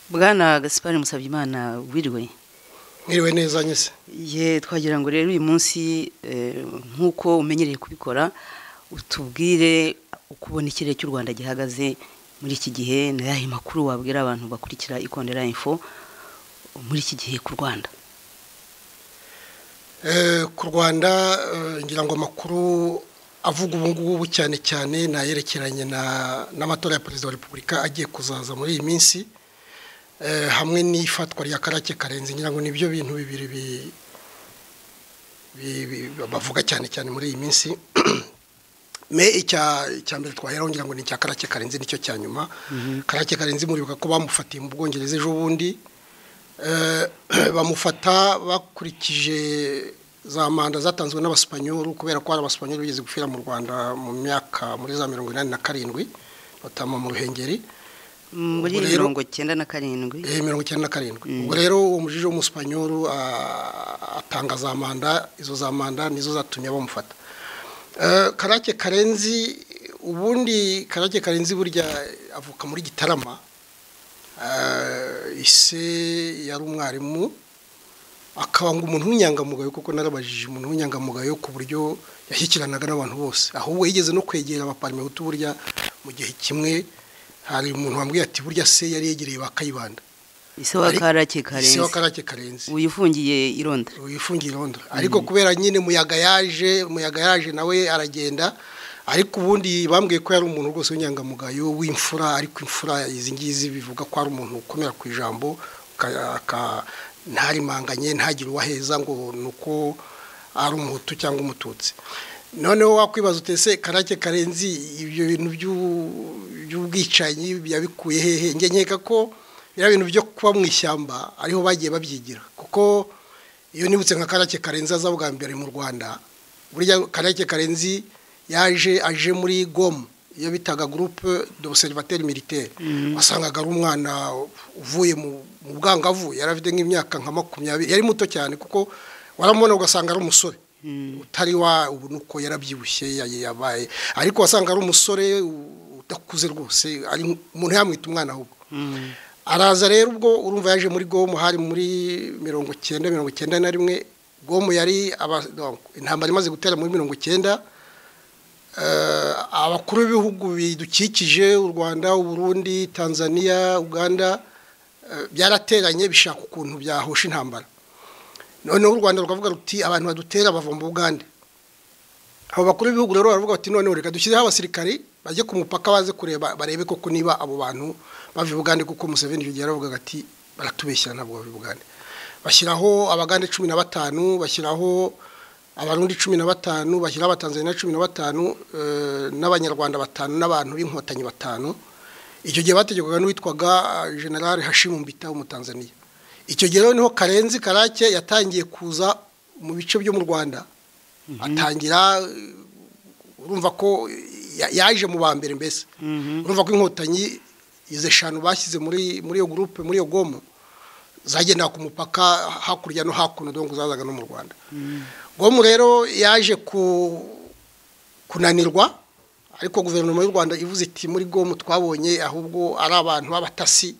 bwana gaspari musabyimana wiriwe mwiriwe neza nyese ye twagira ngo rero uyu munsi nk'uko umenyereye kubikora utubwire uko ubona ikirere cy'u rwanda gihagaze muri iki gihe n'ayahe makuru wabwira abantu bakurikira ikondera info muri iki gihe ku rwanda ku rwanda ngira ngo amakuru avuga ubu ngubu cyane cyane nayerekeranye n'amatora ya perezida wa repubulika agiye kuzaza muri iyi minsi hamwe n'ifatwa rya karake karenze ngira ngo nibyo bintu bibiri bavuga cyane cyane muri iyi minsi me icya mbere twaheraho ngira ngo ni icya karake karenze nicyo cya nyuma karake karenze muribuka ko bamufatiye mu bwongereza ejo bundi bamufata bakurikije za manda zatanzwe n'abasipanyolu kubera ko hari abasipanyolu bigeze gupfira mu rwanda mu myaka muri za mirongo inani na karindwi batama mu ruhengeri muri mirongo icyenda na karindwi mirongo icyenda na karindwi ubwo rero uwo mujije w'umusipanyolu atanga za manda izo za manda nizo zatumye bamufata karake karenzi ubundi karake karenzi burya avuka muri gitarama ise yari umwarimu akaba ngo umuntu w'inyangamugayo kuko narabajije umuntu w'inyangamugayo ku buryo yashyikiranaga n'abantu bose ahubwo yigeze no kwegera abaparmehutu burya mu gihe kimwe hari umuntu wambwiye ati burya se yari yegereye ba kayibanda ise wa karake karenzi ise wa karake karenzi uyifungiye i londres uyifungiye i londres ariko kubera nyine muyaga yaje muyaga yaje nawe aragenda ariko ubundi bambwiye ko yari umuntu rwose w'inyangamugayo w'imfura ariko imfura izi ngizi bivuga ko ari umuntu ukomera ku ijambo ntarimanganye ntagire uwaheza ngo ni uko ari umuhutu cyangwa umututsi noneho wakwibaza utese karake karenzi ibyo bintu by'ubwicanyi yabikuye hehe nkeka ko biriya bintu byo kuba mu ishyamba ariho bagiye babyigira kuko iyo nibutse nka karake karenzi aza bwa mbere mu rwanda burya karake karenzi yaje aje muri gomu iyo bitaga gurupe dosivateri militeri wasangaga ari umwana uvuye mu bwangavu yari afite nk'imyaka nka makumyabiri yari muto cyane kuko waramubona ugasanga ari umusore utari wa ubu nuko yarabyibushye yabaye ariko wasanga ari umusore udakuze rwose ari umuntu yamwita umwana ahubwo araza rero ubwo urumva yaje muri gomu hari muri mirongo icyenda mirongo icyenda na rimwe gomu yari intambara imaze gutera muri mirongo icyenda abakuru b'ibihugu bidukikije u rwanda uburundi tanzania uganda byarateranye bishaka ukuntu byahosha intambara noneho u rwanda rukavuga ruti abantu badutera bava mu bugande abo bakuru b'ibihugu rero baravuga bati noneho reka dushyireho abasirikari bajye ku mupaka baze kureba barebe koko niba abo bantu bava i bugande kuko museveni icyo gihe yaravugaga ati baratubeshyira ntabwo bava i bugande bashyiraho abagande cumi na batanu bashyiraho abarundi cumi na batanu bashyira abatanzaniya cumi na batanu n'abanyarwanda batanu n'abantu b'inkotanyi batanu icyo gihe bategekwaga n'uwitwaga generale hashimu mbita w'umutanzaniya icyo gihe noneho karenzi karake yatangiye kuza mu bice byo mu rwanda atangira urumva ko yaje mu ba mbere mbese urumva ko inkotanyi izi eshanu bashyize muri muri iyo gurupe muri iyo gomo zagendaga ku mupaka hakurya no hakuno dore zazaga no mu rwanda gomu rero yaje kunanirwa ariko guverinoma y'u rwanda ivuze iti muri gomu twabonye ahubwo ari abantu b'abatasi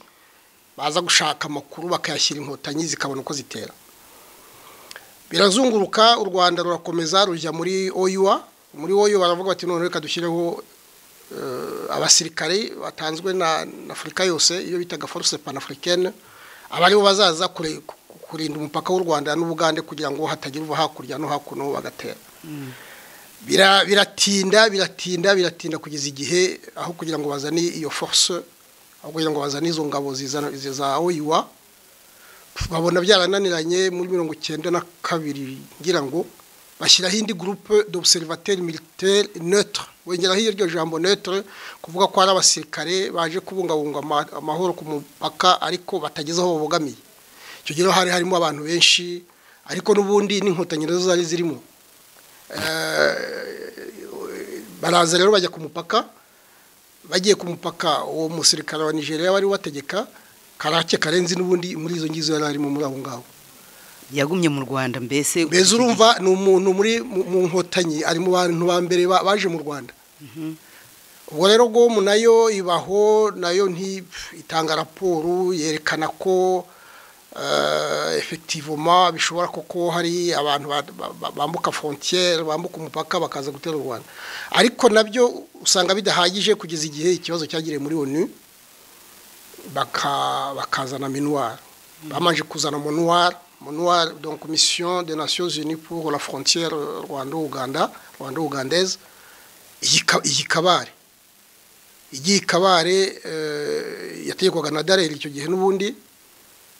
baza gushaka amakuru bakayashyira inkotanyi zikabona uko zitera birazunguruka u rwanda rurakomeza rujya muri oyuwa muri oyuwa baravuga bati none reka dushyireho abasirikare batanzwe na afurika yose iyo bitaga force panafurikene aba aribo bazaza kure kurinda umupaka w'u rwanda n'ubugande kugira ngo hatagira uva hakurya no hakuno bagatera biratinda biratinda biratinda kugeza igihe aho kugira ngo bazane iyo force aho kugira ngo bazane izo ngabo za oyuwa babona byarananiranye muri mirongo icyenda na kabiri ngira ngo bashyiraho indi gurupe d'observateri militaire neutre wongeraho iryo jambo neutre kuvuga ko ari abasirikare baje kubungabunga amahoro ku mupaka ariko batageze aho babogamiye icyo gihe hari harimo abantu benshi ariko n'ubundi n'inkotanyi nazo zari zirimo baraza rero bajya ku mupaka bagiye ku mupaka uwo musirikare wa nigeria wari wategeka karake karenzi n'ubundi muri izo ngizo yari arimo muri aho ngaho yagumye mu rwanda mbese mbese urumva ni umuntu muri mu nkotanyi ari mu bantu ba mbere baje mu rwanda ubwo rero gomu nayo ibaho nayo itanga raporo yerekana ko efektivoma bishobora koko hari abantu bambuka frontiere bambuka umupaka bakaza gutera u rwanda ariko nabyo usanga bidahagije kugeza igihe ikibazo cyagiriye muri onu bakazana minuwari bamanje kuzana umunuwari umunuwari do komisiyo de nasiyo pour la frontiere rwanda uganda rwanda ugandeze iyi kabare igiye kabare yategekwaga na dareri icyo gihe n'ubundi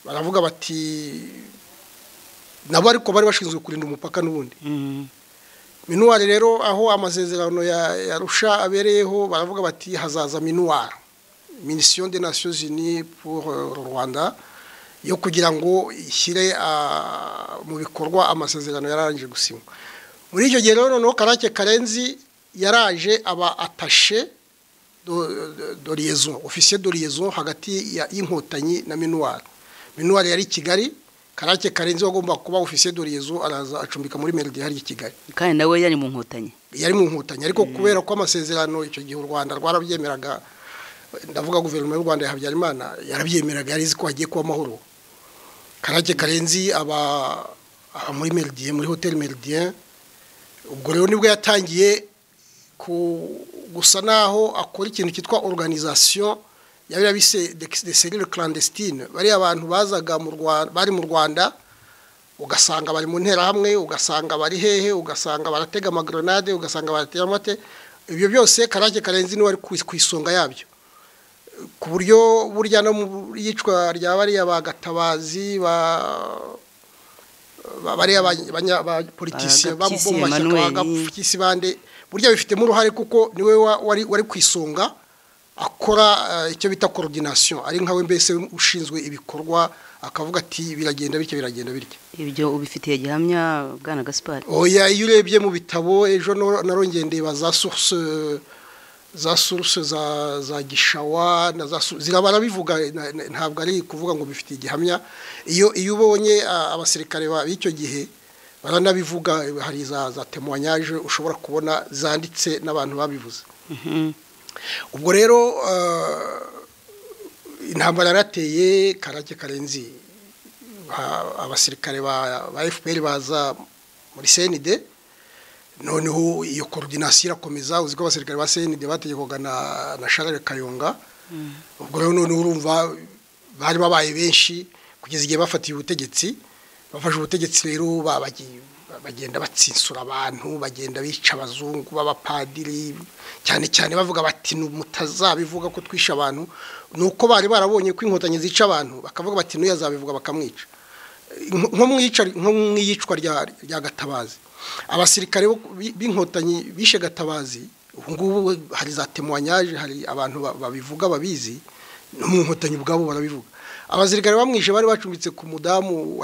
baravuga bati nabo ariko bari bashinzwe kurinda umupaka n'ubundi minuwari rero aho amasezerano ya rusha abereyeho baravuga bati hazaza minuwari minisiyo de nasiyo zini puru rwanda yo kugira ngo ishyire mu bikorwa amasezerano yararangije gusinywa muri icyo gihe rero noneho karake karenzi yaraje aba atashe doriyezo ofisiye doriyezo hagati y'inkotanyi na minuwari minuwari yari i kigali karake karenzi wagomba kuba ofisiye doriyezo araza acumbika muri meride hariya i kigali kandi nawe yari mu nkotanyi yari mu nkotanyi ariko kubera ko amasezerano icyo gihe u rwanda rwarabyemeraga ndavuga guverinoma y'u rwanda ya habyarimana yarabyemeraga yari izi ko hagiye kuba amahoro karake karenzi aba muri meride muri hoteli meride ubwo rero nibwo yatangiye gusa naho akora ikintu cyitwa organization yabira bise de serire clandestine bari abantu bazaga mu Rwanda bari mu Rwanda ugasanga bari mu ntera hamwe ugasanga bari hehe ugasanga baratega amagrenade ugasanga baratera amate ibyo byose karake karenzi ni wari ku isonga yabyo ku buryo burya no mu yicwa rya bariya bagatabazi ba bariya banyapolitisiye ba mu mashyaka bagapfukisi bande burya bifitemo uruhare kuko niwe wari wari ku isonga akora icyo bita coordination ari nkawe mbese ushinzwe ibikorwa akavuga ati biragenda bityo biragenda bityo ibyo ubifitiye gihamya bwana gaspari oya iyo urebye mu bitabo ejo narongeye ndeba za source za source za za gishawa na za zirabara bivuga ntabwo ari kuvuga ngo bifitiye igihamya iyo iyo ubonye abasirikare b'icyo gihe baranabivuga hari za za temuwanyaje ushobora kubona zanditse n'abantu babivuze ubwo rero intambara yarateye karake karenzi abasirikare ba fpr baza muri senide noneho iyo korodinasiyo irakomeza uzi ko abasirikare ba senide bategekwaga na sharare kayonga ubwo rero noneho urumva bari babaye benshi kugeza igihe bafatiye ubutegetsi bafashe ubutegetsi rero bagenda batsinsura abantu bagenda bica abazungu b'abapadiri cyane cyane bavuga bati mutazabivuga ko twisha abantu ni uko bari barabonye ko inkotanyi zica abantu bakavuga bati ntuyazabivuga bakamwica nko mu iyicwa rya gatabazi abasirikare b'inkotanyi bishe gatabazi ubu ngubu hari za temuwanyaje hari abantu babivuga babizi no mu nkotanyi ubwabo barabivuga abazirikare bamwishe bari bacumbitse ku mudamu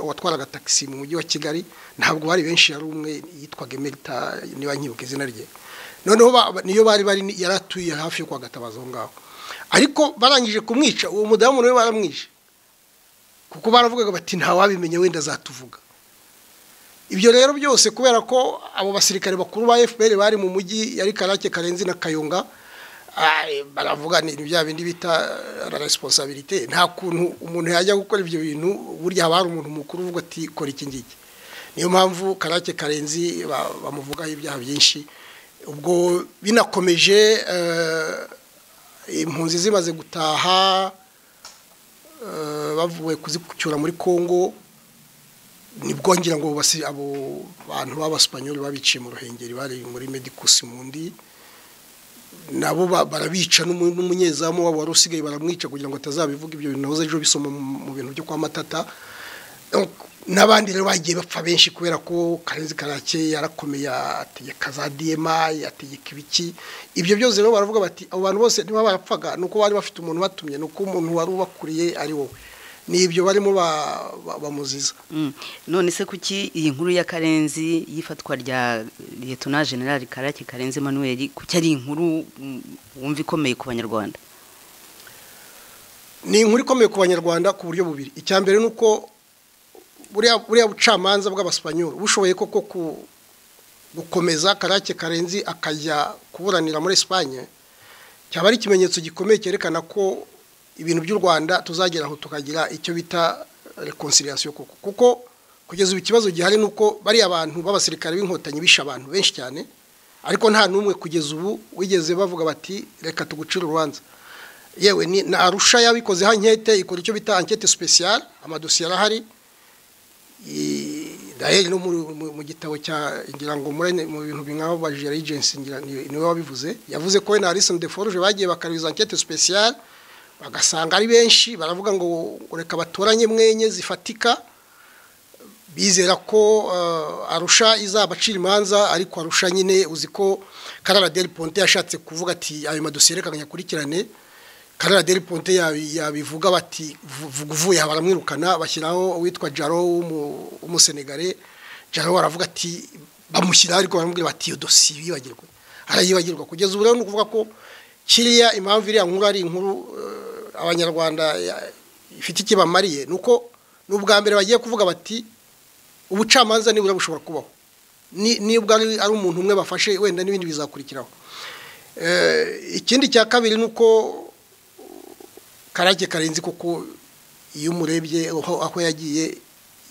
watwaraga tagisi mu mujyi wa kigali ntabwo bari benshi yari umwe yitwaga emerita niba nkibuka izina rye noneho niyo bari bari yari atuye hafi yo kwagatabaza aho ngaho ariko barangije kumwica uwo mudamu nawe baramwishe kuko baravugaga bati ntawabimenya wenda azatuvuga ibyo rero byose kubera ko abo basirikare bakuru ba fpr bari mu mujyi yari karake karenzi na kayonga baravuga ni bya bindi bita resiponsabirite nta kuntu umuntu yajya gukora ibyo bintu burya haba hari umuntu mukuru uvuga ati kora iki ngiki niyo mpamvu karake karenzi bamuvugaho ibyaha byinshi ubwo binakomeje impunzi zimaze gutaha bavuye kuzicyura muri congo nibwo ngira ngo abo bantu b'abasipanyoli babiciye mu ruhengeri bari muri medikusi mundi nabo barabica n'umunyezamu wabo wari usigaye baramwica kugira ngo atazabivuga ibyo bintu nahoze ejo bisoma mu bintu byo kwa matata n'abandi rero bagiye bapfa benshi kubera ko karenzi karake yarakomeye ategeka za diyema yategeka ibiki ibyo byose rero baravuga bati abo bantu bose niba barapfaga ni uko bari bafite umuntu batumye ni uko umuntu wari ubakuriye ari wowe ni ibyo barimo bamuziza none se kuki iyi nkuru ya karenzi y'ifatwa rya liyetona generali karake karenzi manuel kuki ari inkuru wumva ikomeye ku banyarwanda ni inkuru ikomeye ku banyarwanda ku buryo bubiri icya mbere ni uko buriya bucamanza bw'abasipanyoli bushoboye koko gukomeza karake karenzi akajya kuburanira muri esipanye cyaba ari ikimenyetso gikomeye cyerekana ko ibintu by'u rwanda tuzageraho tukagira icyo bita reconciliation koko kuko kugeza ubu ikibazo gihari ni uko bariya bantu b'abasirikare b'inkotanyi bishe abantu benshi cyane ariko nta n'umwe kugeza ubu wigeze bavuga bati reka tugucire urubanza yewe ni na arusha yabikozeho ankete ikora icyo bita ankete special amadosiye arahari daheri no mu gitabo cya ngira ngo mu bintu nk'aho bajije regency niwe wabivuze yavuze ko we na Alison de Forge bagiye bakabiza ankete special bagasanga ari benshi baravuga ngo reka batoranye mwenye zifatika bizera ko arusha izabacira imanza ariko arusha nyine uzi ko karara deri ponte yashatse kuvuga ati ayo madosiye reka nyakurikirane karara deri ponte yabivuga bati uvuye aha baramwirukana bashyiraho uwitwa jaro w'umusenegare jaro aravuga ati bamushyiraho ariko baramubwira bati iyo dosiye yibagirwa arayibagirwa kugeza ubu rero ni ukuvuga ko kiriya impamvu iriya nkuru ari inkuru abanyarwanda ifite icyo bamariye ni uko ni ubwa mbere bagiye kuvuga bati ubucamanza nibura bushobora kubaho nibwo ari umuntu umwe bafashe wenda n'ibindi bizakurikiraho ikindi cya kabiri ni uko karake karenzi kuko iyo umurebye aho yagiye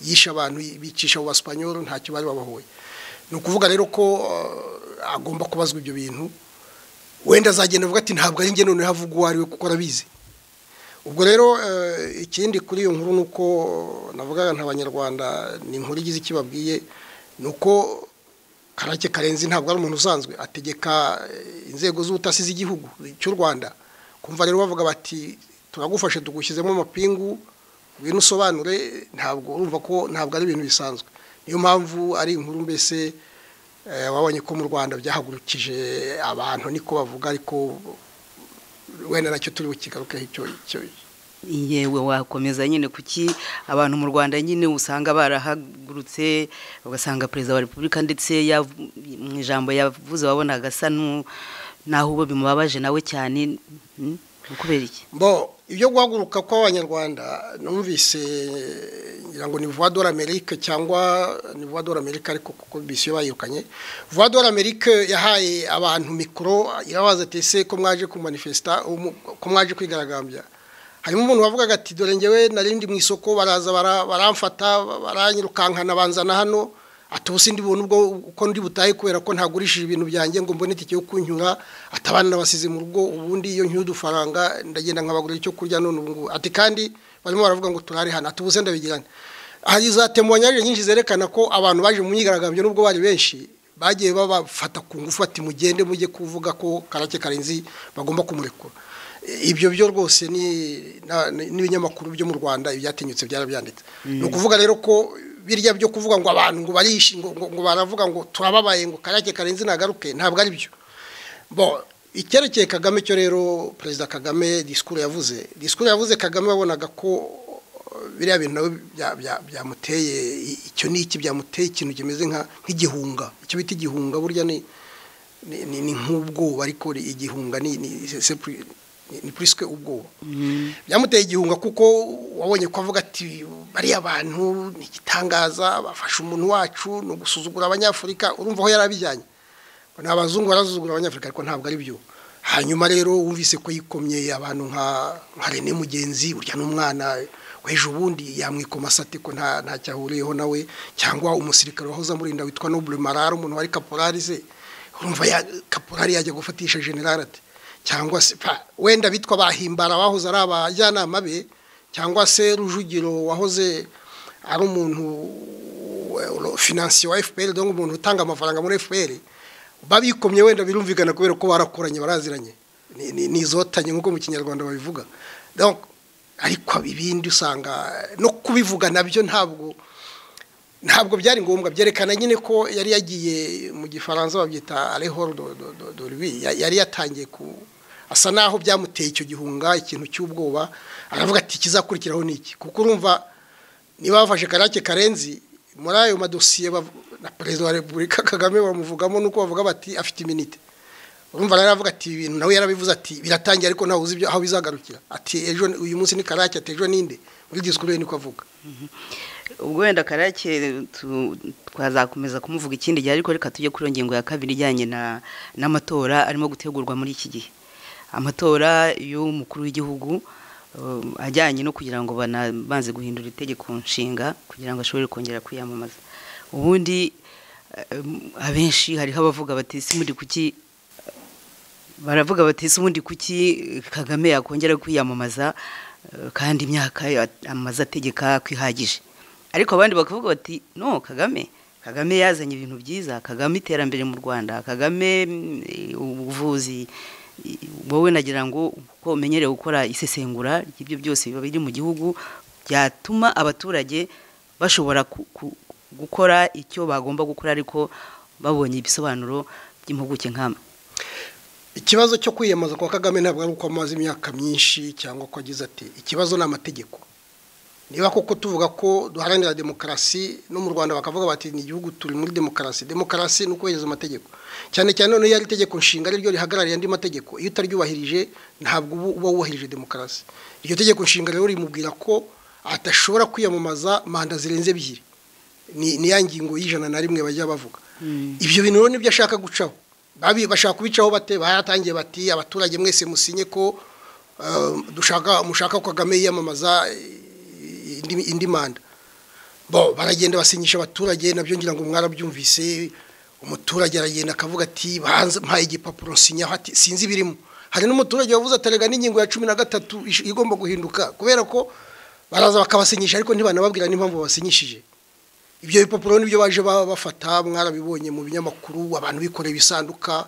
yisha abantu bicisha mu basipanyoro ntacyo bari babahoye ni ukuvuga rero ko agomba kubazwa ibyo bintu wenda azagenda avuga ati ntabwo ari njye noneho avuga uwo ari we kuko arabizi ubwo rero ikindi kuri iyo nkuru ni uko navuga nk'abanyarwanda ni inkuru igize icyo babwiye ni uko karake karenzi ntabwo ari umuntu usanzwe ategeka inzego z'ubutasi z'igihugu cy'u rwanda kumva rero bavuga bati turagufashe tugushyizemo amapingu ngwino usobanure ntabwo urumva ko ntabwo ari ibintu bisanzwe niyo mpamvu ari inkuru mbese wabonye ko mu rwanda byahagurukije abantu niko bavuga ariko wenda nacyo turi bukigarukeho icyo yewe wakomeza nyine kuki abantu mu rwanda nyine usanga barahagurutse ugasanga perezida wa repubulika ndetse mu ijambo yavuze wabona agasa n'aho uba bimubabaje nawe cyane kubera iki bo ibyo guhaguruka kw'abanyarwanda numvise ngira ngo ni vuba dore amerika cyangwa ni vuba dore amerika ariko kuko bisiyo bayirukanye vuba dore amerika yahaye abantu mikoro irabaza ese ko mwaje kumanifesita ko mwaje kwigaragambya harimo umuntu wavugaga ati dore ngewe narindi mu isoko baraza baramfata baranyirukankana banzana hano ati ubu sindi buntu ubwo uko ndi butahe kubera ko ntagurishije ibintu byanjye ngo mbone itike yo kunyura atabana nabasize mu rugo ubundi iyo nyuye udufaranga ndagenda nkabagurira icyo kurya none ubu ngubu ati kandi barimo baravuga ngo turare hano ati ubu se ndabigirane hari za temuwanyarire nyinshi zerekana ko abantu baje mu myigaragambyo n'ubwo bari benshi bagiye babafata ku ngufu bati mugende mujye kuvuga ko karake karenzi bagomba kumurekura ibyo byo rwose ni n'ibinyamakuru byo mu rwanda ibyatinyutse byarabyanditse ni ukuvuga rero ko birya byo kuvuga ngo abantu ngo barishi ngo baravuga ngo turababaye ngo karake karenzi nagaruke ntabwo ari byo bo icyerekeye kagame cyo rero perezida kagame disikuru yavuze disikuru yavuze kagame wabonaga ko biriya bintu nabo byamuteye icyo ni iki byamuteye ikintu kimeze nk'igihunga icyo bita igihunga burya ni nk'ubwoba ariko igihunga ni ni purisike ubwoba byamuteye igihunga kuko wabonye ko avuga ati bariya bantu ni igitangaza bafashe umuntu wacu ni ugusuzugura abanyafurika urumva aho yari abijyanye ni abazungu barazuzugura abanyafurika ariko ntabwo ari byo hanyuma rero wumvise ko yikomye abantu nka rene mugenzi urya n'umwana weje ubundi yamwikoma asate ko ntacyo ahuriyeho nawe cyangwa umusirikare wahoze amurinda witwa nobure marara umuntu wari kaporari se urumva kaporari yajya gufatisha generale ati cyangwa se wenda bitwa bahimbara bahoze ari abajyanama be cyangwa se rujugiro wahoze ari umuntu finansiyo wa efuperi dore umuntu utanga amafaranga muri efuperi babikomye wenda birumvikana kubera ko barakoranye baraziranye ni izotanye nk'uko mu kinyarwanda babivuga ariko ibindi usanga no kubivuga nabyo ntabwo ntabwo byari ngombwa byerekana nyine ko yari yagiye mu gifaransa babyita arehoro doribi yari yatangiye ku asa naho byamuteye icyo gihunga ikintu cy'ubwoba aravuga ati ikizakurikiraho ni iki kuko urumva niba bafashe karake karenzi muri ayo madosiye na perezida wa repubulika kagame bamuvugamo nuko bavuga bati afite iminite urumva rero aravuga ati ibintu nawe yarabivuze ati biratangiye ariko ntawe uzi aho bizagarukira ati ejo uyu munsi ni karake ati ejo ninde muri disikuru ye niko avuga ubwo wenda karake twazakomeza kumuvuga ikindi gihe ariko reka tujye kuri iyo ngingo ya kabiri ijyanye n'amatora arimo gutegurwa muri iki gihe amatora y'umukuru w'igihugu ajyanye no kugira ngo banabanze guhindura itegeko nshinga kugira ngo ashobore kongera kwiyamamaza ubundi abenshi hariho abavuga bati si muri kuki baravuga bati si ubundi kuki kagame yakongera kwiyamamaza kandi imyaka amaze ategeka ko ihagije ariko abandi bakavuga bati no kagame kagame yazanye ibintu byiza kagame iterambere mu rwanda kagame ubuvuzi wowe nagira ngo uko umenyereye gukora isesengura ry'ibyo byose biba biri mu gihugu byatuma abaturage bashobora gukora icyo bagomba gukora ariko babonye ibisobanuro by'impuguke nkama ikibazo cyo kwiyamamaza kwa kagame ntabwo ari uko amaze imyaka myinshi cyangwa ko agize ati ikibazo ni amategeko niba koko tuvuga ko duharanira demokarasi no mu rwanda bakavuga bati ni igihugu turi muri demokarasi demokarasi ni ukubahiriza amategeko cyane cyane noneho iyo ari itegeko nshinga ariryo rihagarariye andi mategeko iyo utaryubahirije ntabwo uba wubahirije demokarasi iryo tegeko nshinga rero rimubwira ko adashobora kwiyamamaza manda zirenze ebyiri ni ya ngingo y'ijana na rimwe bajya bavuga ibyo bintu rero nibyo ashaka gucaho bashaka kubicaho bate baratangiye bati abaturage mwese musinye ko dushaka mushaka ko kagame yiyamamaza indi manda bo baragenda basinyisha abaturage nabyo ngira ngo mwarabyumvise umuturage aragenda akavuga ati mpaye igipapuro nsinyaho ati sinzi ibirimo hari n'umuturage wavuze atarega n'ingingo ya cumi na gatatu igomba guhinduka kubera ko baraza bakabasinyisha ariko ntibanababwira n'impamvu basinyishije ibyo bipapuro nibyo baje bafata mwarabibonye mu binyamakuru abantu bikoreye ibisanduka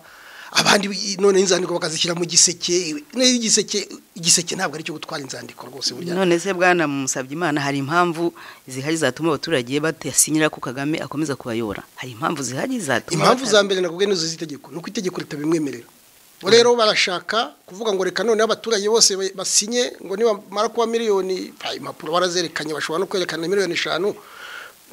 abandi none inzandiko bakazishyira mu giseke igiseke igiseke ntabwo ari cyo gutwara inzandiko rwose burya none se bwana musabye imana hari impamvu zihari zatuma abaturage batasinyira ko kagame akomeza kubayobora hari impamvu zihari zatuma impamvu za mbere ntabwo nizo z'itegeko ni uko itegeko ritabimwemerera rero barashaka kuvuga ngo reka noneho abaturage bose basinye ngo nibamara kuba miliyoni impapuro barazerekanye bashobora no kwerekana miliyoni eshanu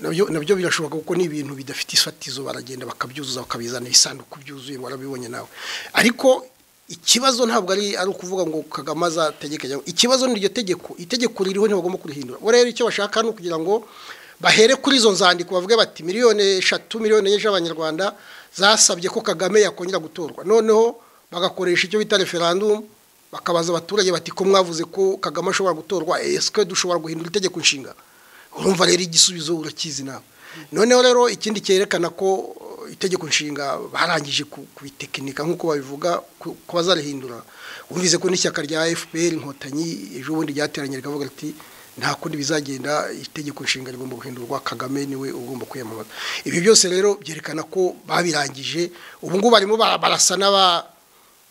nabyo birashoboka kuko ni ibintu bidafite isfatizo baragenda bakabyuzuza bakabizana ibisanduku byuzuye warabibonye nawe ariko ikibazo ntabwo ari ari ukuvuga ngo kagame azategeke ikibazo ni iryo tegeko itegeko ririho ntibagomba kurihindura rero icyo bashaka ni ukugira ngo bahere kuri izo nzandiko bavuge bati miliyoni eshatu miliyoni enye z'abanyarwanda zasabye ko kagame yakongera gutorwa noneho bagakoresha icyo bita referandumu bakabaza abaturage bati ko mwavuze ko kagame ashobora gutorwa esike dushobora guhindura itegeko nshinga urumva rero igisubizo urakizi nawe noneho rero ikindi cyerekana ko itegeko nshinga barangije kubitekinika nk'uko babivuga ko bazarihindura wumvise ko n'ishyaka rya fpr inkotanyi ejo bundi ryateranye rikavuga riti nta kundi bizagenda itegeko nshinga rigomba guhindurwa kagame niwe ugomba kwiyamamaza ibi byose rero byerekana ko babirangije ubu ngubu barimo barasa n'aba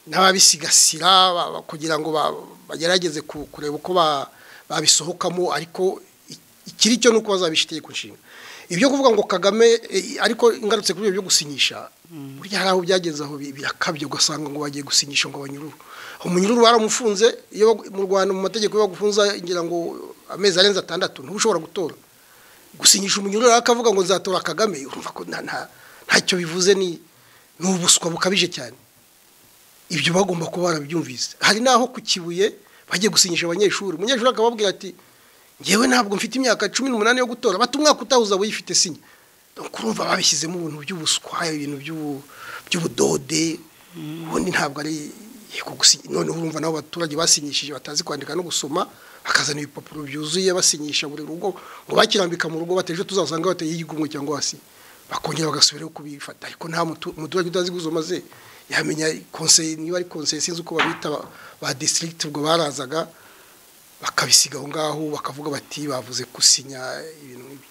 n'ababisigasira kugira ngo bagerageze kureba uko babisohokamo ariko ikiri cyo nuko bazabisha itegeko nshinga ibyo kuvuga ngo kagame ariko ingarutse kuri ibyo byo gusinyisha burya hari aho byageze aho birakabye ugasanga ngo bagiye gusinyisha ngo abanyururu umunyururu baramufunze iyo mu rwanda mu mategeko iyo bagufunza ngira ngo amezi arenze atandatu ntushobora gutora gusinyisha umunyururu akavuga ngo nzatora kagame urumva ko ntacyo bivuze ni ni ubuswa bukabije cyane ibyo bagomba kuba barabyumvise hari n'aho ku kibuye bagiye gusinyisha abanyeshuri umunyeshuri akababwira ati ngewe ntabwo mfite imyaka cumi n'umunani yo gutora bati umwaka utahuza wiyifite sinya kurumva babishyizemo ubuntu by'ubuswa ibintu by'ubudode ubundi ntabwo ari noneho urumva nabo abaturage basinyishije batazi kwandika no gusoma bakazana ibipapuro byuzuye basinyisha buri rugo ngo bakirambika mu rugo bateje tuzasanga bateye igumwe cyangwa hasi bakongera bagasubiraho kubifata ariko nta muturage utazi gusoma ze yamenya konseye niba ari konseye sinzi uko babita ba disitirigiti ubwo barazaga bakabisiga aho ngaho bakavuga bati bavuze gusinya ibintu nk'ibyo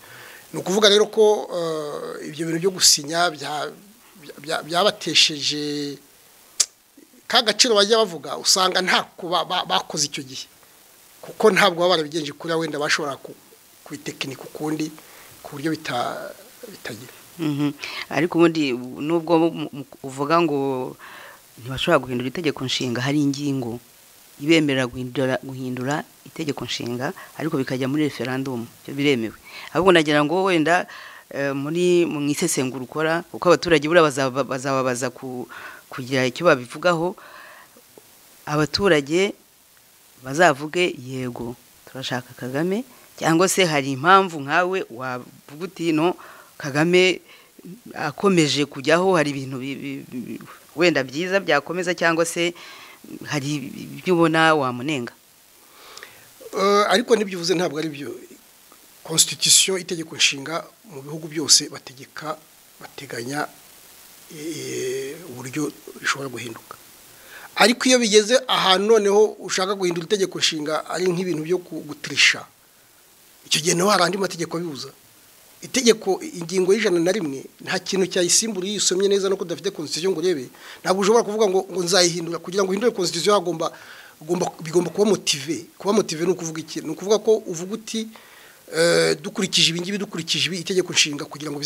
ni ukuvuga rero ko ibyo bintu byo gusinya byabatesheje ka gaciro bajya bavuga usanga ntako bakoze icyo gihe kuko ntabwo baba barabigenje kuri wenda bashobora kubitekinika ukundi ku buryo bitagira ariko ubundi nubwo uvuga ngo ntibashobora guhindura itegeko nshinga hari ingingo ibemerera guhindura itegeko nshinga ariko bikajya muri referandumu biremewe ahubwo nagira ngo wenda muri mu isesengura ukora kuko abaturage buriya bazababaza kugira icyo babivugaho abaturage bazavuge yego turashaka kagame cyangwa se hari impamvu nkawe wavuga uti no kagame akomeje kujyaho hari ibintu wenda byiza byakomeza cyangwa se hari ibyo ubona wamunenga ariko n'ibyo uvuze ntabwo ari byo constitution itegeko nshinga mu bihugu byose bategeka bateganya uburyo bishobora guhinduka ariko iyo bigeze ahantu noneho ushaka guhindura itegeko nshinga ari nk'ibintu byo guturisha icyo gihe naho hari andi mategeko abibuza itegeko ingingo y'ijana na rimwe nta kintu cyayisimbura iyo usomye neza nuko udafite constitution ngo urebe ntabwo ushobora kuvuga ngo ngo nzayihindura kugira ngo uhindure constitution hagomba bigomba kuba motive kuba motive ni ukuvuga iki ni ukuvuga ko uvuga uti dukurikije ibingibi dukurikije ibi itegeko nshinga kugira ngo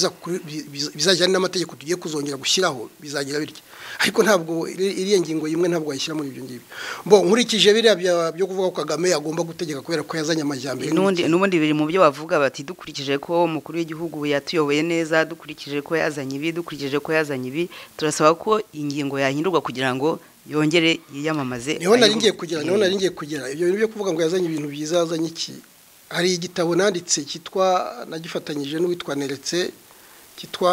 bizajyane n'amategeko tugiye kuzongera gushyiraho bizagira birya ariko ntabwo iriya ngingo y'imwe ntabwo wayishyira muri ibyo ngibyo mbo nkurikije biriya byo kuvuga ko kagame agomba gutegeka kubera ko yazanye amajyambere n'ubundi biri mu byo bavuga bati dukurikije ko umukuru w'igihugu yatuyoboye neza dukurikije ko yazanye ibi dukurikije ko yazanye ibi turasaba ko ingingo yahindurwa kugira ngo yongere yiyamamaze niho nari ngiye kugera niho nari ngiye kugera ibyo bintu byo kuvuga ngo yazanye ibintu byiza yazanye iki hari igitabo nanditse cyitwa nagifatanyije n'uwitwa neretse cyitwa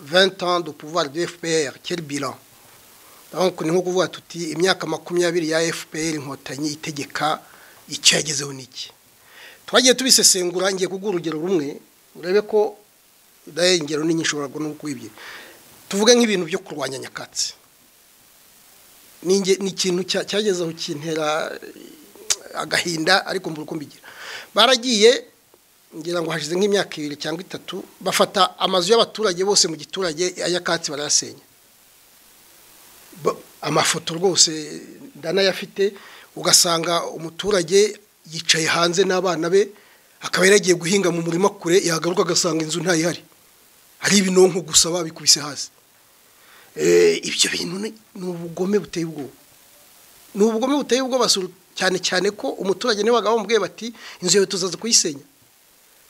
venti ans de pouvoir de fpr quel bilan ni nko kuvuga tuti imyaka makumyabiri ya fpr inkotanyi itegeka icyo yagezeho n'iki twagiye tubisesengura ngiye kuguha urugero rumwe urebe ko nayo ingero nini ishobora kuwibye tuvuge nk'ibintu byo kurwanya nyakatsi ni ikintu cyagezeho kintera agahinda ariko mbura uko mbigira baragiye ngira ngo hashize nk'imyaka ibiri cyangwa itatu bafata amazu y'abaturage bose mu giturage ayakatsi barayasenya amafoto rwose ndanayafite ugasanga umuturage yicaye hanze n'abana be akaba yaragiye guhinga mu murima kure yagaruka agasanga inzu ntayihari hari ibinonko gusa babikubise hasi ibyo bintu ni ubugome buteye ubwoba ni ubugome buteye ubwoba cyane cyane ko umuturage niwe bagabo bamubwiye bati inzu yawe tuzaza kuyisenya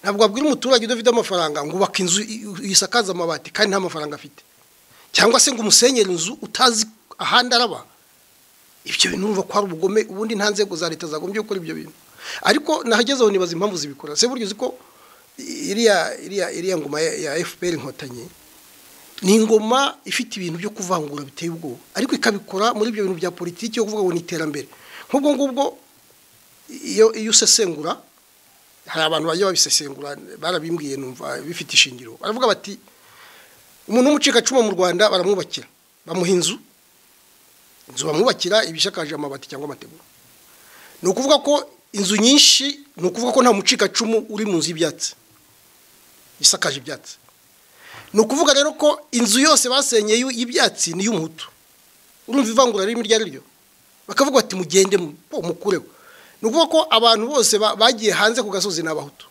ntabwo wabwira umuturage udafite amafaranga ngo ubake inzu isakaza amabati kandi nta mafaranga afite cyangwa se ngo umusenyere inzu utazi ahandi araba ibyo bintu urumva ko hari ubugome ubundi nta nzego za leta zagombye gukora ibyo bintu ariko nahagezeho nibaza impamvu zibikora se burya uzi ko iriya iriya iriya ngoma ya fpr inkotanyi ni ingoma ifite ibintu byo kuvangura biteye ubwoba ariko ikabikora muri ibyo bintu bya politiki yo kuvuga ngo ni iterambere nk'ubwo ngubwo iyo iyo usesengura hari abantu bajya babisesengura barabimbwiye numva bifite ishingiro baravuga bati umuntu w'umucikacumu mu rwanda baramwubakira bamuha inzu inzu bamwubakira ibishakaje amabati cyangwa amategura ni ukuvuga ko inzu nyinshi ni ukuvuga ko nta mucikacumu uri mu nzu y'ibyatsi isakaje ibyatsi ni ukuvuga rero ko inzu yose basenyeye y'ibyatsi ni iy'umuhutu urumva ivangura ririmo iryo ari ryo bakavuga bati mugende mukureho ni ukuvuga ko abantu bose bagiye hanze ku gasozi ni abahutu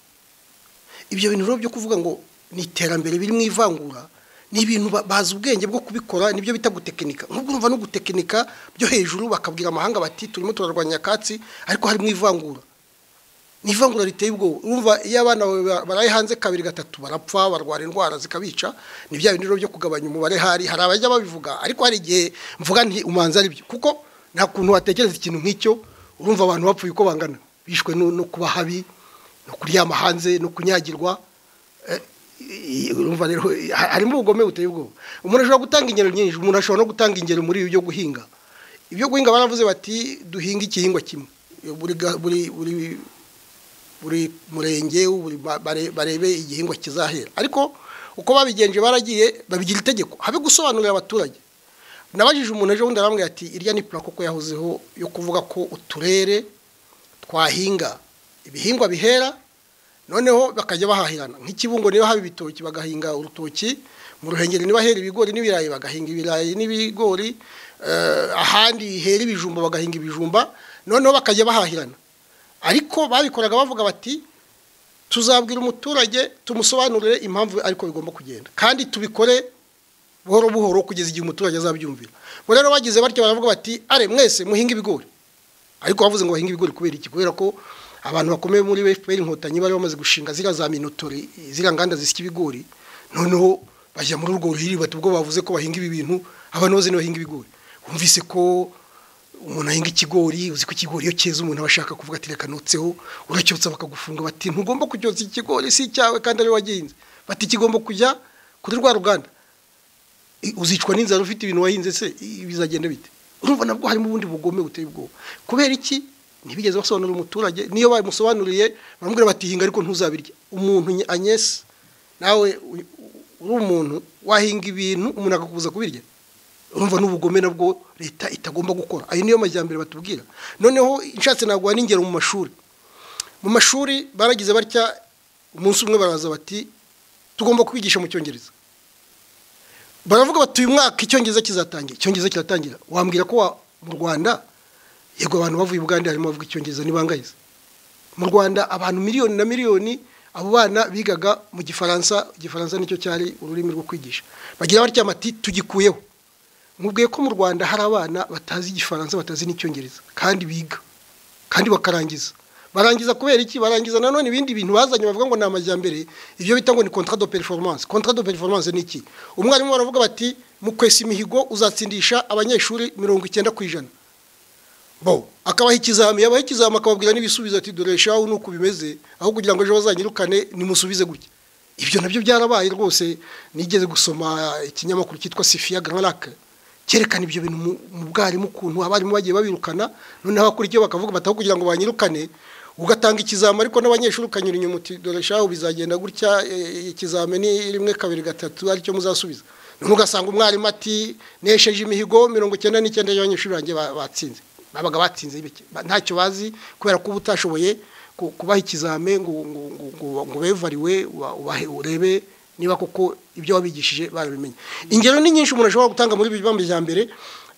ibyo bintu rero byo kuvuga ngo ni iterambere biri mu ivangura ni ibintu bazi ubwenge bwo kubikora nibyo bita gutekinika nk'ubwo urumva no gutekinika byo hejuru bakabwira amahanga bati turimo turarwanya nyakatsi ariko harimo ivangura ni ivangura riteye ubwoba urumva iyo abana baraye hanze kabiri gatatu barapfa barwara indwara zikabica ni bya bintu rero byo kugabanya umubare hari hari abajya babivuga ariko hari igihe mvuga nti umanza aribyo kuko nta kuntu watekereza ikintu nk'icyo urumva abantu bapfuye uko bangana bishwe no kuba habi no kuryama hanze no kunyagirwa urumva rero harimo ubugome buteye ubwoba umuntu ashobora gutanga ingero nyinshi umuntu ashobora no gutanga ingero muri ibi byo guhinga ibyo guhinga baravuze bati duhinga igihingwa kimwe buri murenge barebe igihingwa kizahera ariko uko babigenje baragiye babigira itegeko habe gusobanurira abaturage nabajije umuntu ejo bundi arambwira ati irya ni pura koko yahozeho yo kuvuga ko uturere twahinga ibihingwa bihera noneho bakajya bahahirana nk'ikibungo niba haba ibitoki bagahinga urutoki mu ruhengeri niba hera ibigori n'ibirayi bagahinga ibirayi n'ibigori ahandi hera ibijumba bagahinga ibijumba noneho bakajya bahahirana ariko babikoraga bavuga bati tuzabwira umuturage tumusobanurire impamvu ariko bigomba kugenda kandi tubikore buhoro buhoro kugeza igihe umuturage azabyumvira ngo rero bagize batyo baravuga bati are mwese muhinga ibigori ariko bavuze ngo bahinge ibigori kubera iki kubera ko abantu bakomeye muri fpr inkotanyi bari bamaze gushinga ziriya za minotori ziriya nganda zisya ibigori noneho bajya muri urwo ruhiri bati ubwo bavuze ko bahinga ibi bintu abantu bose bahinga ibigori bumvise ko umuntu ahinga ikigori uzi ko ikigori iyo cyeze umuntu aba ashaka kuvuga ati reka notseho uracyotse bakagufunga bati ntugomba kucyotsa ikigori si icyawe kandi ariwe wagihinze bati kigomba kujya kuri rwa ruganda uzicwa n'inzara ufite ibintu wahinze se bizagenda bite urumva nabwo harimo ubundi bugome buteye ubwoba kubera iki ntibigeze basobanurira umuturage niyo bamusobanuriye baramubwira bati hinga ariko ntuzabirya umuntu nye- anyesi nawe u- uri umuntu wahinga ibintu umuntu akakubuza kubirya urumva n'ubugome nabwo leta itagomba gukora ayo niyo majyambere batubwira noneho nshatse naguha n'ingero mu mashuri mu mashuri baragize batya umunsi umwe baraza bati tugomba kwigisha mu cyongereza baravuga bati uyu mwaka icyongereza kizatangira icyongereza kiratangira wambwira ko wa- mu rwanda yego abantu bavuye ubugande harimo bavuga icyongereza ntibangayeze mu rwanda abantu miliyoni na miliyoni abo bana bigaga mu gifaransa igifaransa nicyo cyari ururimi rwo kwigisha bagira batya mati tugikuyeho mubwiye ko mu rwanda hari abana batazi igifaransa batazi n'icyongereza kandi biga kandi bakarangiza barangiza kubera iki barangiza nanone ibindi bintu bazanye bavuga ngo ni amajyambere ibyo bita ngo ni contrat de performance contrat de performance ni iki umwarimu baravuga bati mu kwesa imihigo uzatsindisha abanyeshuri mirongo icyenda ku ijana bo akabaha ikizami yabaha ikizami akababwira n'ibisubizo ati dore shawu ni uko bimeze aho kugira ngo ejo bazanyirukane nimusubize gutya ibyo nabyo byarabaye rwose nigeze gusoma ikinyamakuru cyitwa sifiya gararake cyerekana ibyo bintu mu- mu bwarimu ukuntu abarimu bagiye babirukana noneho abakurikiyeho bakavuga bataho kugira ngo banyirukane ugatanga ikizami ariko n'abanyeshuri ukanyura inyuma uti dore shawu bizagenda gutya eh, ikizami ni rimwe kabiri gatatu aricyo muzasubiza noneho ugasanga umwarimu ati nesheje imihigo mirongo icyenda n'icyenda y'abanyeshuri banjye ba- batsinze babaga batsinze bike ba- ntacyo bazi kubera ko uba utashoboye ku- kubaha ikizame ngo ngo ngo ngo- ngo bevariwe uba- ubahe urebe niba koko ibyo wabigishije barabimenye ingero ni nyinshi umuntu ashobora gutanga muri ibi majyambere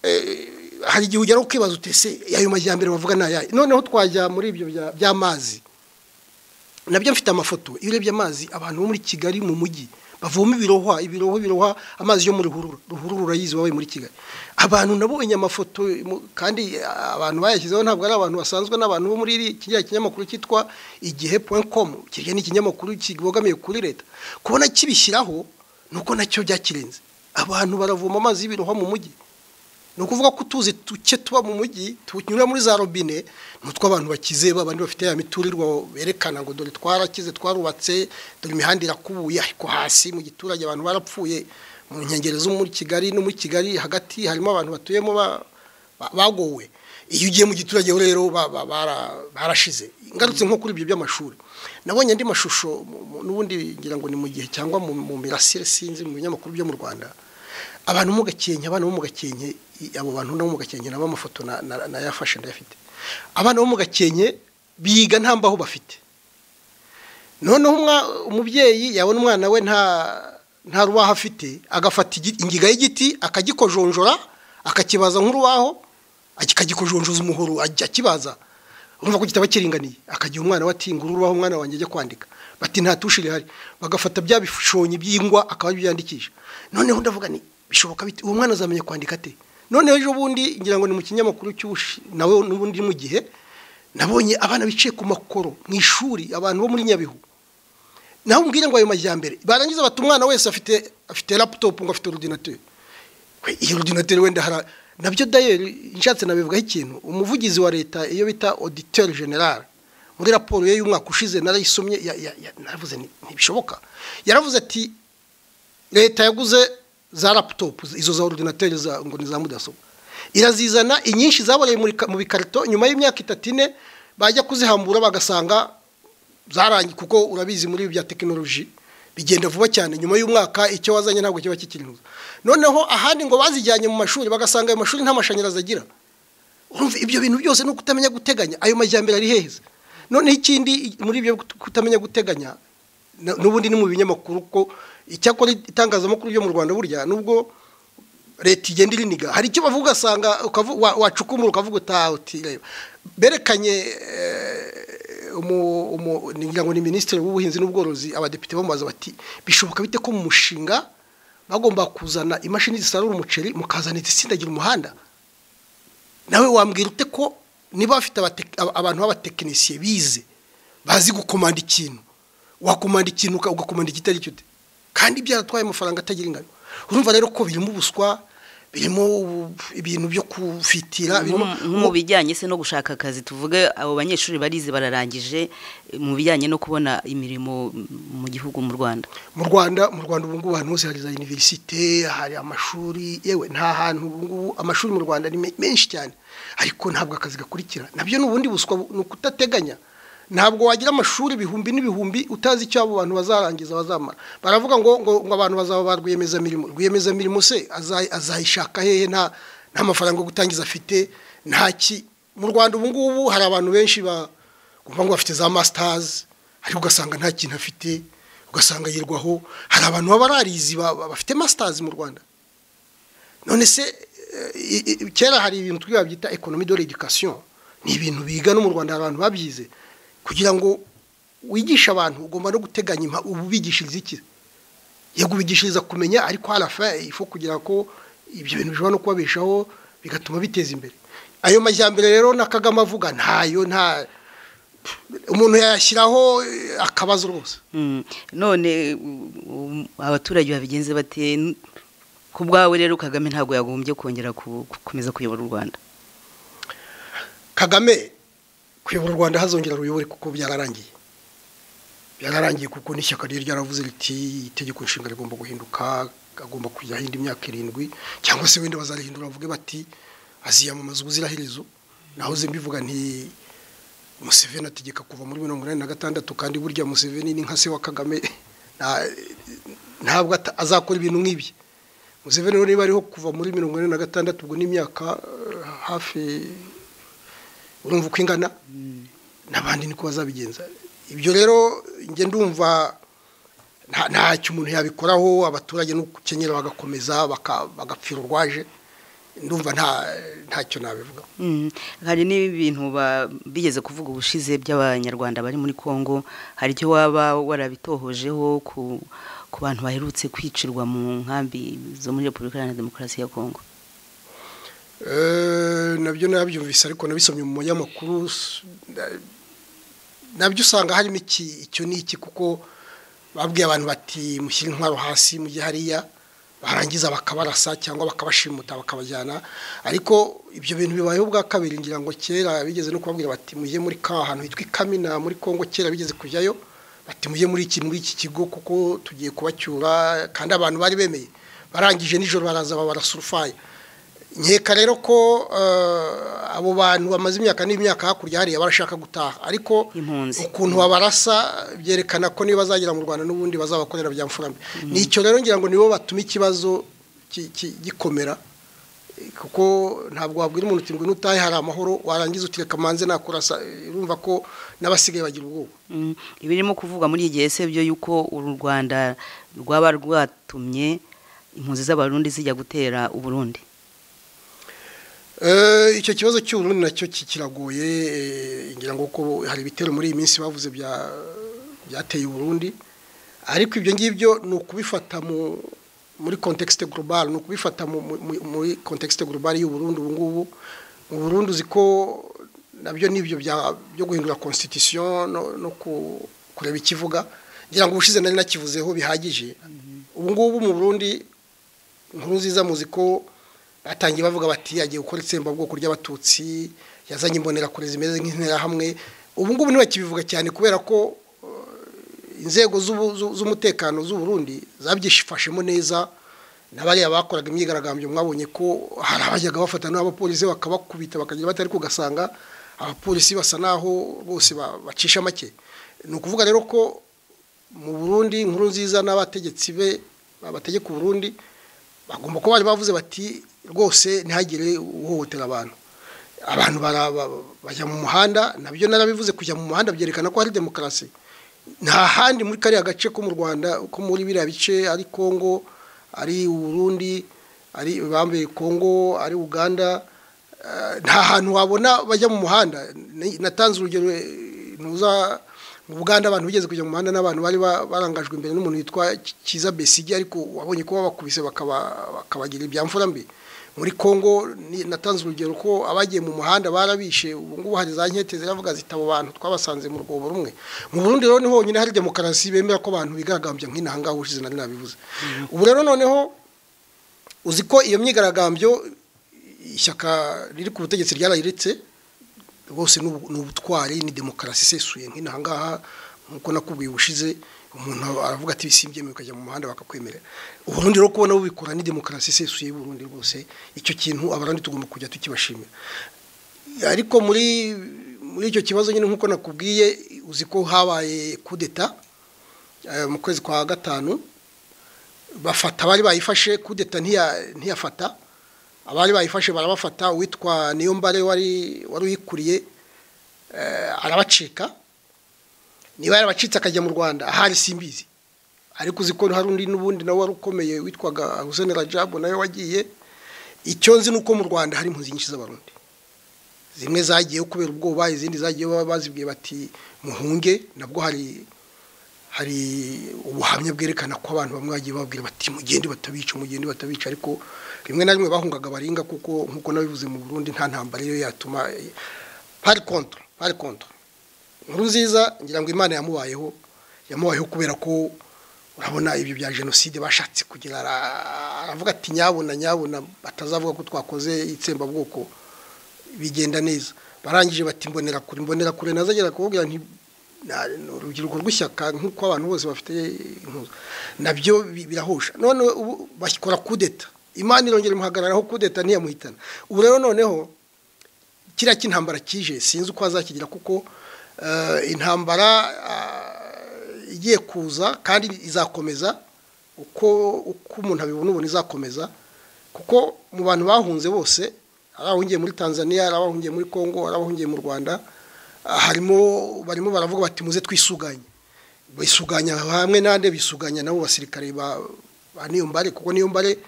eh, hari igihe ugera ukibaza utese ayo majyambere bavuga ni ayahe noneho twajya muri ibyo bya- by'amazi nabyo mfite amafoto iyo urebye amazi abantu bo muri kigali mu mujyi bavoma ibirohwa ibirohwa ibirohwa amazi yo muri ruhurura ruhurura urayizi wabaye muri kigali abantu nabonye amafoto mu- kandi ah, abantu bayashyizeho ntabwo ari abantu basanzwe n'abantu bo muri iri- kiriya kinyamakuru cyitwa igihe point com kiriya ni ikinyamakuru kibogamiye kuri leta kubona kibishyiraho nuko nacyo byakirenze abantu baravoma amazi y'ibirohwa mu mujyi ni ukuvuga ko utuzi duke tuba mu mujyi tunyura muri za robine ni utw'abantu bakize babandi bafite ya miturirwa berekana ngo dore twarakize twarubatse dore imihanda irakubuye ariko hasi mu giturage abantu barapfuye mu nkengero zo muri kigali no muri kigali hagati harimo abantu batuyemo ba- ba- bagowe iyo ugiye mu giturage ho rero ba- ba- bara- barashize ngarutse nko kuri ibyo by'amashuri nabonye andi mashusho mu- mu- n'ubundi ngira ngo ni mu gihe cyangwa mu mu mirasire sinzi mu binyamakuru byo mu rwanda abantu bo mu gakenke abana bo mu gakenke i- abo bantu no mu gakenke nabo amafoto na- na- nayafashe ndayafite abana bo mu gakenke biga nta mbaho bafite noneho umwa- umubyeyi yabona umwana we nta nta rubaho afite agafata igi- ingiga y'igiti akagikojonjora akakibaza nk'urubaho akagikojonjoza umuhoro ajya akibaza urumva ko kitaba kiringaniye akagira umwana we ati nguru urubaho umwana wanjye ajya kwandika bati nta tushe rihari bagafata bya bishonyi by'ingwa akaba aribyo yandikisha noneho ndavuga ni bishoboka bite uwo mwana azamenya kwandika ate noneho ejo bundi ngira ngo ni mu kinyamakuru cy'ubushi nawe n'ubundi mu gihe nabonye abana bicaye ku makoro mu ishuri abantu bo muri nyabihu nawe umbwire ngo ayo majyambere barangiza bati umwana wese afite afite laptop ngo afite ordinateur Kwe, iyo ordinateur wenda hara nabyo dayeri nshatse nabivugaho ikintu umuvugizi wa leta iyo bita auditeur general muri raporo ye y'umwaka ushize narayisomye ya- ya- ya- naravuze nti, ntibishoboka yaravuze ati leta yaguze za laptop izo za ordinateur za ngo ni za mudasobwa irazizana inyinshi zaboreye muri ka- mu bikarito nyuma y'imyaka itatu ine bajya kuzihambura bagasanga zarangiye kuko urabizi muri ibi bya tekinoloji bigenda vuba cyane nyuma y'umwaka icyo wazanye ntabwo kiba kikirinuza noneho ahandi ngo bazijyanye mu mashuri bagasanga ayo mashuri nta mashanyarazi agira urumva ibyo bintu byose no kutamenya guteganya ayo majyambere ari heheze noneho ikindi i- muri ibyo kut- kutamenya guteganya na- n'ubundi ni mu binyamakuru ko icyakora itangazamakuru ryo mu rwanda burya nubwo leta igenda iriniga hari icyo bavuga ugasanga ukavu- wa- wacukumura ukavuga utaha uti reba berekanye eh, umu- umu- ni- ngira ngo ni minisitiri w'ubuhinzi n'ubworozi abadepite bamubaza bati bishoboka bite ko mu mushinga bagomba kuzana imashini zisarura umuceri mukazana izisindagira umuhanda nawe wambwira ute ko niba bafite abate- aba- abantu b'abatekinisiye bize bazi gukomanda ikintu wakomanda ikintu uka- ugakomanda ikitari cyo ute kandi byaratwaye amafaranga atagira ingano urumva rero ko birimo ubuswa birimo ibintu byo kufitira birimo nko mu bijyanye se no gushaka akazi tuvuge abo banyeshuri barize bararangije mu bijyanye no kubona imirimo mu gihugu mu rwanda mu rwanda mu rwanda ubu ngubu ahantu hose hari za univerisite hari amashuri yewe nta hantu ubu ngubu amashuri mu rwanda ni me- menshi cyane ariko ntabwo akazi gakurikira nabyo ni ubundi buswa bu- ni ukudateganya ntabwo wagira amashuri ibihumbi n'ibihumbi utazi icyo abo bantu bazarangiza bazamara baravuga ngo ngo, ngo abantu bazaba ba rwiyemezamirimo rwiyemezamirimo se aza- azayishaka hehe nta nta mafaranga yo gutangiza afite nta ki mu rwanda ubu ngubu hari abantu benshi ba kumva ngo bafite za masitazi ariko ugasanga nta kintu afite ugasanga yirwaho hari abantu baba bararizi ba- ba- bafite masitazi mu rwanda none se eh, i- i- kera hari ibintu twiba byita ekonomi de l'education ni ibintu biga no mu rwanda hari abantu babyize kugira ngo wigishe abantu ugomba no guteganya impa- ubu ubigishiriza iki yego ubigishiriza kumenya ariko harafa ifu kugira ko ibyo bintu bishobora no kubabeshaho bigatuma biteza imbere ayo majyambere rero na kagame avuga ntayo nta umuntu yayashyiraho eh, akabazo rwose Mm. none um, abaturage babigenze bate N- ku bwawe rero kagame ntabwo yagombye kongera ku- gukomeza kuyobora u rwanda kagame kuyobora u rwanda hazongera ruyobore kuko byararangiye byararangiye kuko n'ishyaka rye ryaravuze riti itegeko nshinga rigomba guhinduka agomba kujya ahinda imyaka irindwi cyangwa se wenda bazarihindura bavuge bati aziyamamaza ubuziraherezo nahoze mbivuga nti museveni ategeka kuva muri mirongo inani na gatandatu kandi burya museveni ni nka se wa kagame nta- ntabwo ata- azakora ibintu nk'ibyo museveni rero niba ariho kuva muri mirongo ine na gatandatu ubwo n'imyaka eh, hafi urumva uko ingana n'abandi niko bazabigenza ibyo rero njye ndumva nta- ntacyo umuntu yabikoraho abaturage nuko ukenyera bagakomeza baka- bagapfira urwaje ndumva nta- ntacyo nabivuga Mm. hari n'ibintu ba- bigeze kuvuga ubushize by'abanyarwanda bari muri Kongo hari icyo waba warabitohojeho ku ku bantu baherutse kwicirwa mu nkambi zo muri Repubulika Iharanira Demokarasi ya Kongo Eh, nabyo nabyumvise ariko nabisomye mu manyamakuru s- na- nabyo usanga harimo iki icyo ni iki kuko babwiye abantu bati mushyire intwaro hasi mujye hariya barangiza bakabarasa cyangwa bakabashimuta bakabajyana ariko ibyo bintu bibayeho ubwa kabiri ngira ngo kera bigeze no kubabwira bati mujye muri ka hantu hitwa ikamina muri kongo kera bigeze kujyayo bati mujye muri iki muri iki kigo kuko tugiye kubacyura kandi abantu bari bemeye barangije nijoro baraza babarasa urufaya nkeka rero ko eh, abo bantu bamaze imyaka n'imyaka hakurya hariya barashaka gutaha ariko Impunzi. ukuntu babarasa byerekana ko niba bazagera mu rwanda n'ubundi bazabakorera bya mfurambi ni icyo rero ngira ngo nibo batuma ikibazo ki- ki- gikomera eh, kuko ntabwo wabwira umuntu uti ngo nutahe hari amahoro warangiza utireka manze nakurasa eh, urumva ko n'abasigaye bagira ubwoba Mm. ibirimo kuvugwa muri iki gihe se byo yuko uru Rwanda rwaba rwatumye impunzi z'abarundi zijya gutera uburundi Eh, icyo kibazo cy'uburundi nacyo ki- kiragoye eh, ngira ngo ko hari ibitero muri iyi minsi bavuze bya byateye uburundi ariko ibyo ngibyo ni ukubifata mu muri contexte global ni ukubifata mu- mu- mu- muri contexte global y'uburundi ubu ngubu mu burundi uzi ko nabyo nibyo bya- byo guhindura constitution no, no ku, kureba ikivuga ngira ngo ubushize nari nakivuzeho bihagije ubu ngubu mu burundi inkuru nziza muzi ko batangiye bavuga bati yagiye gukora itsembabwoko ry'abatutsi yazanye imbonerakure zimeze nk'interahamwe ubu ngubu ntibakibivuga cyane kubera ko eh, inzego z'ubu- z'u- z'umutekano z'u Burundi zabyifashemo neza n'abariya bakoraga imyigaragambyo mwabonye ko hari abajyaga bafata n'abapolisi bakabakubita bakagira batari kugasanga abapolisi basa naho bose ba- bacisha make ni ukuvuga rero ko mu Burundi inkuru nziza n'abategetsi be babategeka Burundi bagomba kuba bari bavuze bati rwose ntihagire uhohotera abantu abantu bara- ba- bajya mu muhanda nabyo narabivuze kujya mu muhanda byerekana ko hari demokarasi nta handi muri kariya gace ko mu rwanda ko muri biriya bice ari kongo ari uburundi ari bambaye kongo ari uganda eh, nta hantu wabona bajya mu muhanda Ni- natanze urugero eh, ntuza mu buganda abantu bigeze kujya mu muhanda n'abantu bari ba- barangajwe imbere n'umuntu witwa Ki- kiza besigi ariko wabonye ko babakubise bakaba- bakabagira ibya mfura mbi muri kongo ni- natanze urugero ko abagiye mu muhanda barabishe ubu ngubu hari za nkete ziravuga ziti abo bantu twabasanze mu rwobo rumwe mu burundi rero ni honyine hari demokarasi bemera ko abantu bigaragambya nk'inahangaha ushize nari nabivuze ubu rero noneho uzi ko iyo myigaragambyo ishyaka riri ku butegetsi ryarayiritse rwose ni ubutwari ni demokarasi isesuye nk'inaha ngaha nk'uko nakubwiye ubushize umuntu aravuga ati bisibyemewe ukajya mu muhanda bakakwemerera uburundi rero kubona bubikora ni demokarasi isesuye y'uburundi rwose icyo kintu abarandi tugomba kujya tukibashimira ariko muri muri icyo kibazo nyine nk'uko nakubwiye uzi ko habaye kudeta mu kwezi kwa gatanu bafata abari bayifashe kudeta ntiyafata abari bayifashe barabafata uwitwa niyo mbare wari uyikuriye arabacika niba yarabacitse akajya mu rwanda ahari simbizi ariko uzi ko hari undi n'ubundi nawe wari ukomeye witwaga hussein rajabu nawe wagiye icyo nzi ni uko mu rwanda hari impunzi nyinshi z'abarundi zimwe zagiyeho kubera ubwoba izindi zagiye bazibwiye bati muhunge nabwo hari hari ubuhamya bwerekana ko abantu bamwe bagiye babwira bati mugende batabica mugende batabica ariko rimwe na rimwe bahungaga baringa kuko nk'uko nabivuze mu Burundi nta ntambara iyo yatuma pari contre pari contre nkuru nziza ngira ngo imana yamubayeho yamubayeho kubera ko urabona ibyo bya jenoside bashatse kugira aravuga ati nyabona nyabona batazavuga ko twakoze itsembabwoko bigenda neza barangije bati mbonera kure mbonera kure nazagera kubabwira nti urubyiruko rw'ishyaka nk'uko abantu bose bafite impuzu nabyo birahosha none bakora kudeta imana irongera imuhagararaho kudeta ntiyamuhitana ubu rero noneho kiriya cy'intambara kije sinzi uko azakigira kuko intambara igiye kuza kandi izakomeza uko uko umuntu abibona ubona izakomeza kuko mu bantu bahunze bose ari abahungiye muri tanzania ari abahungiye muri congo ari abahungiye mu rwanda harimo barimo baravuga bati muze twisuganye bisuganya hamwe nande bisuganya nabo basirikare ba niyo mbare kuko niyo mbare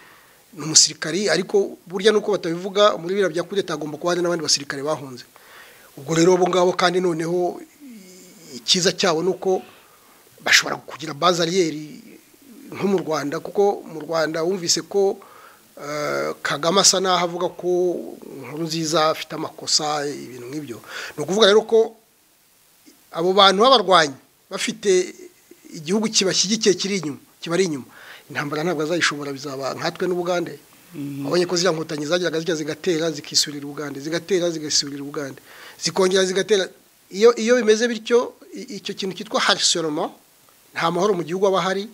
ni umusirikari ariko burya nuko batabivuga muri biriya bya kudeta agomba kuba hari n'abandi basirikare bahunze ubwo rero abo ngabo kandi noneho icyiza cyabo ni uko bashobora kugira bazariyeri nko mu rwanda kuko mu rwanda wumvise ko kagame asa n'aho avuga ko inkuru nziza afite amakosa ibintu nk'ibyo ni ukuvuga rero ko abo bantu b'abarwanyi bafite igihugu kibashyigikiye kiri inyuma kibari inyuma intambara ntabwo azayishobora bizaba nkatwe n'ubugande abonye ko ziriya nkotanyi zageraga zijya zigatera zikisurira ubugande zigatera zigasurira ubugande zikongera zigatera iyo iyo bimeze bityo icyo kintu cyitwa harisoroma nta mahoro mu gihugu aba ahari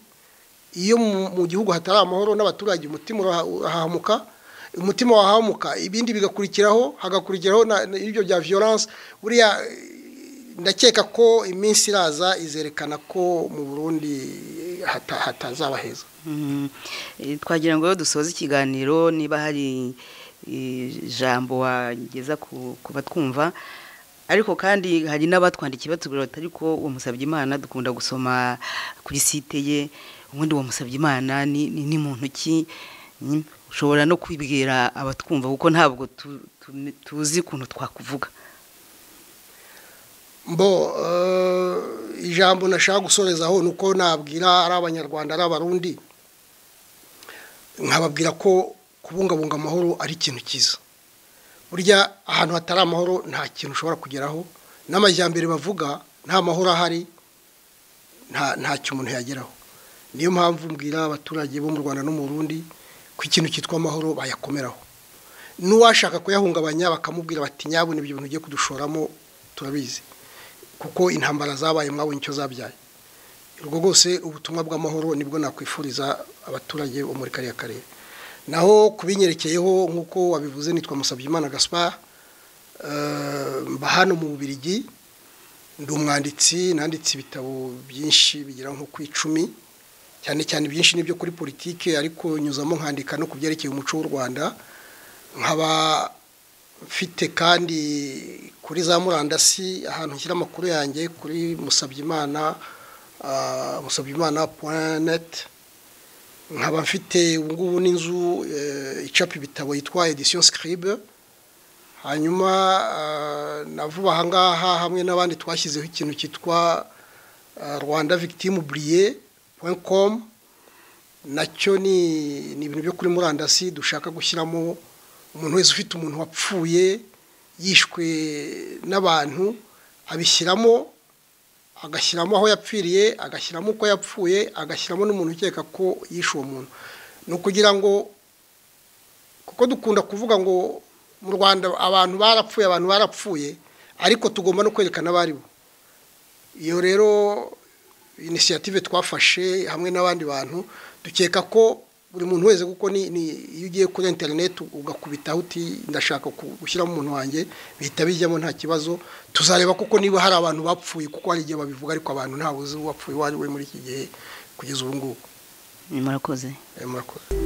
iyo mu gihugu hatari amahoro n'abaturage umutima urahahamuka umutima wahahamuka ibindi bigakurikiraho hagakurikiraho ibyo bya violence buriya ndakeka ko iminsi iraza izerekana ko mu burundi hatazaba heza twagira ngo dusoze ikiganiro niba hari ijambo wageza ku batwumva ariko kandi hari n'abatwandikiye batubwira batari ko uwo musabye imana dukunda gusoma kuri site ye ubundi wamusabye imana ni mu ntoki ushobora no kwibwira abatwumva kuko ntabwo tuzi ukuntu twakuvuga mbo ijambo nashaka gusorezaho ni uko nabwira ari abanyarwanda ari abarundi nkababwira ko kubungabunga amahoro ari ikintu cyiza burya ahantu hatari amahoro nta kintu ushobora kugeraho n'amajyambere bavuga nta mahoro ahari ntacyo umuntu yageraho niyo mpamvu mbwira abaturage bo mu rwanda no mu rundi ko ikintu cyitwa amahoro bayakomeraho n'uwashaka kuyahungabanya bakamubwira bati nyabona ibyo bintu ugiye kudushoramo turabizi kuko intambara zabaye mwabonye icyo zabyaye urwo rwose ubutumwa bw'amahoro nibwo nakwifuriza abaturage bo muri kariya karere naho kubinyerekeyeho nk'uko wabivuze nitwa Musabyimana gaspar mba hano mu bubirigi ndi umwanditsi nanditse ibitabo byinshi bigera nko ku icumi cyane cyane byinshi nibyo kuri politike ariko nyuzamo nkandika no ku byerekeye umuco w'u rwanda nkaba mfite kandi kuri za murandasi ahantu nshyira amakuru yanjye kuri musabyimana musabyimana neti nkaba mfite ubu ngubu n'inzu icapa ibitabo yitwa edisiyo sikiribe hanyuma na vuba aha ngaha hamwe n'abandi twashyizeho ikintu cyitwa rwanda victime buriye com nacyo ni ibintu byo kuri murandasi dushaka gushyiramo umuntu wese ufite umuntu wapfuye yishwe n'abantu abishyiramo agashyiramo aho yapfiriye agashyiramo uko yapfuye agashyiramo n'umuntu ukeka ko yishe uwo muntu ni ukugira ngo kuko dukunda kuvuga ngo mu rwanda abantu barapfuye abantu barapfuye ariko tugomba no kwerekana abari bo iyo rero inisiyative twafashe hamwe n'abandi bantu dukeka ko buri muntu wese kuko iyo ugiye kuri interineti ugakubitaho uti ndashaka gushyiramo umuntu wanjye bihita bijyamo nta kibazo tuzareba kuko niba hari abantu bapfuye kuko hari igihe babivuga ariko abantu ntawe uzi uwapfuye uwo ari we muri iki gihe kugeza ubu ngubu murakoze murakoze